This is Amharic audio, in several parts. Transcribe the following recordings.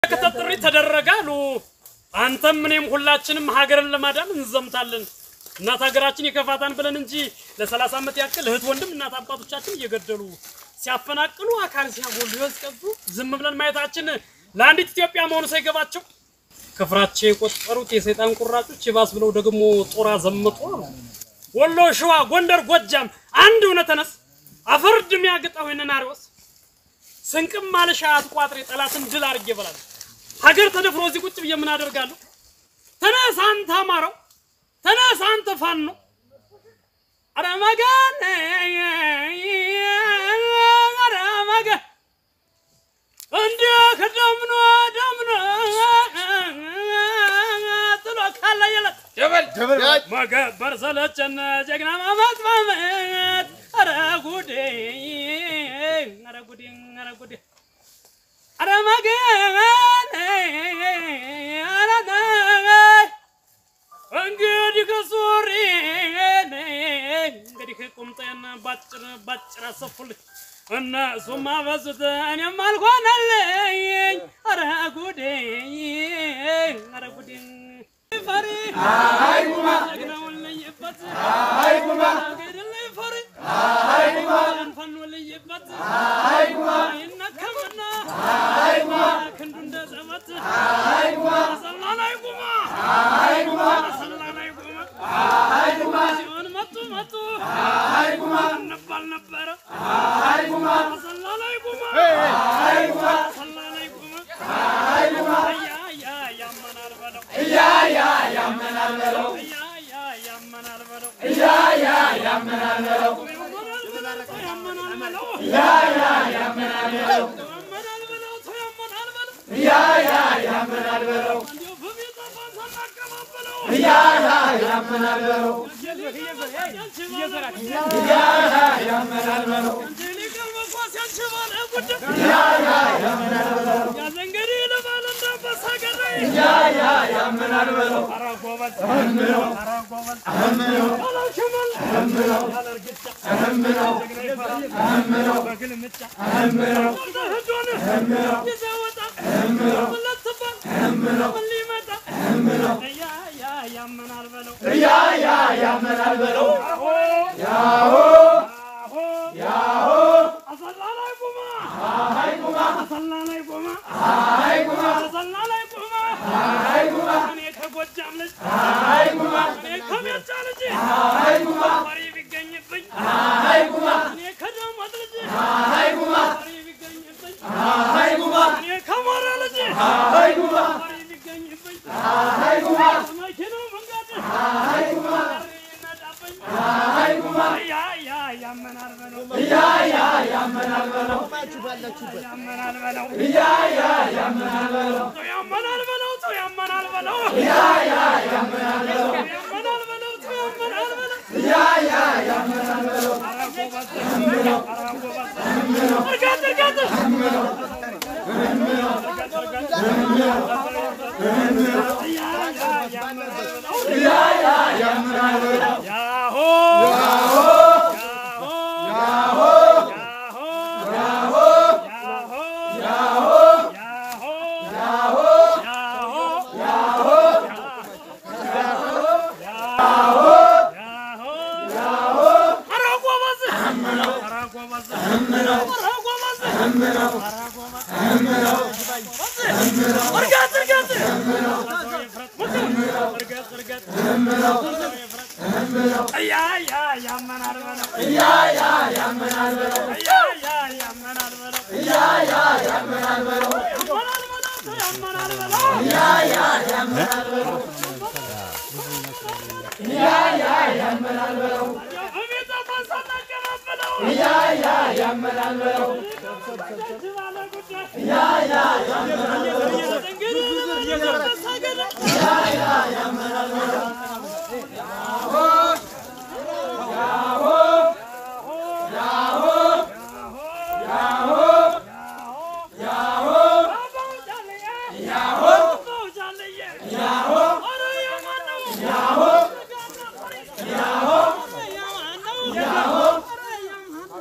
ክተት ጥሪ ተደረገ አሉ። አንተም እኔም ሁላችንም ሀገርን ለማዳን እንዘምታለን። እናት ሀገራችን ይከፋታን ብለን እንጂ ለሰላሳ ዓመት ያክል እህት ወንድም እናት አባቶቻችን እየገደሉ ሲያፈናቅሉ አካል ሲያጎሉ ያስቀጡ ዝም ብለን ማየታችን ለአንዲት ኢትዮጵያ መሆኑ ሳይገባቸው ክፍራቸው የቆጠሩት የሰይጣን ቁራጮች ይባስ ብለው ደግሞ ጦር አዘመጡ አሉ። ወሎ፣ ሸዋ፣ ጎንደር፣ ጎጃም አንድ እውነት ተነስ አፈር ድም ያገጣው ናሪዎስ ስንቅም ማለሻ አትቋጥሬ ጠላትን ድል አድርጌ እበላለሁ። ሀገር ተደፍሮ እዚህ ቁጭ ብዬ ምን አደርጋለሁ? ተነስ አንተ አማራው፣ ተነስ አንተ ፋኖ፣ ኧረ መገን ኧረ መገን እንዲህ ደምኖ ደምኖ ጥሎ ካለ የለት መገበር ሰለቸን ጀግና ማመት ማመት ኧረ ጉዴ ኧረ ጉዴ ኧረ ጉዴ ኧረ መገን ኧረ ነይ እንግዲህ ከሱሪ እንግዲህ ቁምጤን ባጭር ባጭር አሰፉልኝ እነሱም አበዙት እኔም አልሆነልኝ ኧረ ጉዴ ኧረ ጉዴ ፈሪ ጀግናውን ለይበት ገድልኝ ፈሪ አንፈኖ ለይበት ይነከምና ክንዱ እንደ ዘበት አሰላ ላይ ቁማ አሰላ ላይ ቁማ ሲሆን መጡ መጡ እንባል ነበረ አሰላ ላይ ቁማ አሰላ ላይ ቁማ ያ ያ ያመናል በለው ያ ያ ያመናል በለው ያ ያ ያመናል በለው ያ ያ ያመናል በለው ያመናል በለው ያ ያ ያመናል በለው ያመናል በለው ተው ያመናል በለው ያ ያ ያመናል በለው እንዲሁ በቤት አፋን ሳናቀባበለው ያ ያ ያመናል በለው ያ ያ ያመናል በለው እንጂ ሊቀር መኳስ ያንችባል ጉዳይ ያ ያ ያመናል በለው ያዘ እንግዲህ ልበል እንዳንበሳ ገዳይ ያ ያ ያመናል በለው ኧረ ጎበዝ ኧረ ጎበዝ ያለ ሽመል ያለ እርግጫ ጀግና ይፈራል በግልምጫ ህዶን ይዘህ ወጣ ምን ልትባል ምን ሊመጣ ያ ያ ያመናል በለው ያ ያ ያመናል በለው ያሆ ያሆ አሰላ ላይ ቁማ አሰላ ላይ ቁማ አሰላ ላይ ቁማ እኔ ከጎጃም ልጅ እኔ ከሜጫ ልጅ ፈሪ ቢገኝብኝ እኔ ከዳሞት ልጅ ፈሪ ቢገኝብኝ እኔ ከሞራ ልጅ ፈሪ ቢገኝብኝ መኪናው መንገድ ይነዳብኝ ያ ያ ያመናል በለው ያ ያ ያመናል በለው ያመናል በለው ያ ያ ያመናል በለው ተው ያመናል በለው ተው ያመናል በለው ያ ያ ያመናል በለው ያመናል በለው ተው ያመናል በለው ያ ያ ያመናል በለው ኧረ ጎበዝ ኧረ ጎበዝ እርጋጥ እርጋጥ ያ ያ ያመናል በለው ያ ያ ያመናል በለው ያሆ ያሆ ያሆ ያሆ ያ ያ ያመናል በለው ያ ያ ያመናል በለው ያ ያ ያመናል በለው ያ ያ ያመናል በለው ያመናል በለው ያመናል በለው ያ ያ ያመናል በለው ያ ያ ያመናል በለው በቤት አፋን ሳናቀባብለው ያ ያ ያመናል በለው ያ ያ ያመናል በለው እንግዲህ ልበል ሳገዳ ያ ያ ያመናል በለው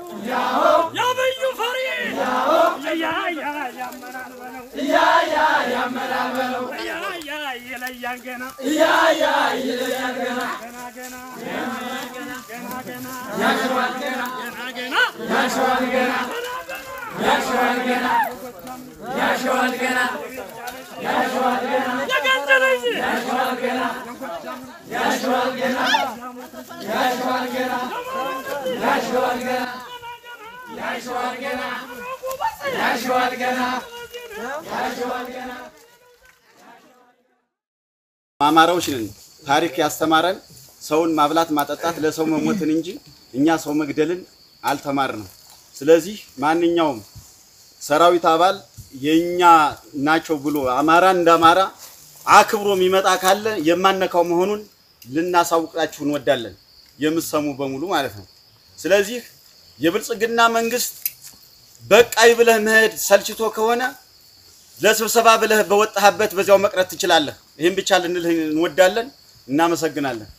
ያበዩ ፈሪ ያ ያ ያመናል በለው ያ ያ ይለያል ገና ገና ገና ገና ገና ገና ገና የገደለ እንጂ አማራዎች ነን። ታሪክ ያስተማረን ሰውን ማብላት ማጠጣት ለሰው መሞትን እንጂ እኛ ሰው መግደልን አልተማርንም። ስለዚህ ማንኛውም ሰራዊት አባል የኛ ናቸው ብሎ አማራ እንደ አማራ አክብሮ የሚመጣ ካለ የማነካው መሆኑን ልናሳውቃችሁ እንወዳለን። የምሰሙ በሙሉ ማለት ነው። ስለዚህ የብልጽግና መንግስት በቃይ ብለህ መሄድ ሰልችቶ ከሆነ ለስብሰባ ብለህ በወጣህበት በዚያው መቅረት ትችላለህ። ይህን ብቻ ልንልህ እንወዳለን። እናመሰግናለን።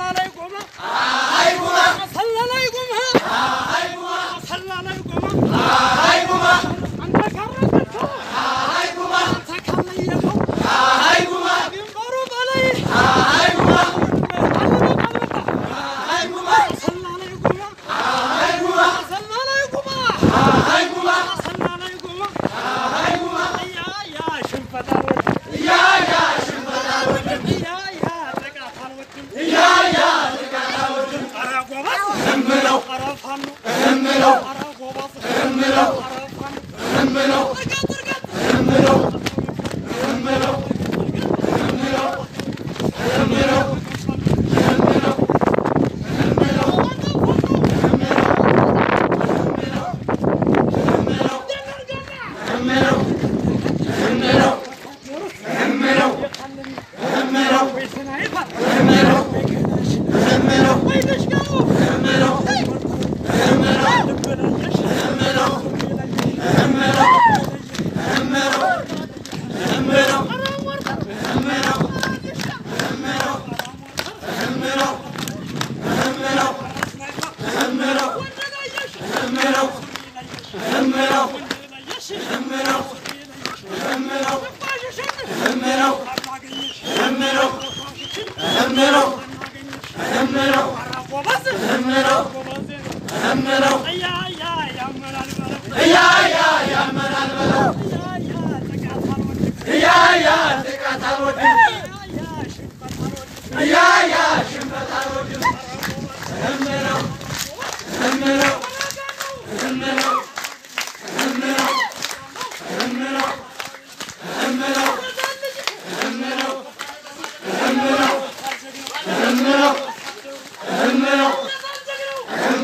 ሰላ ላይ ቆመ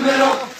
ደምሮ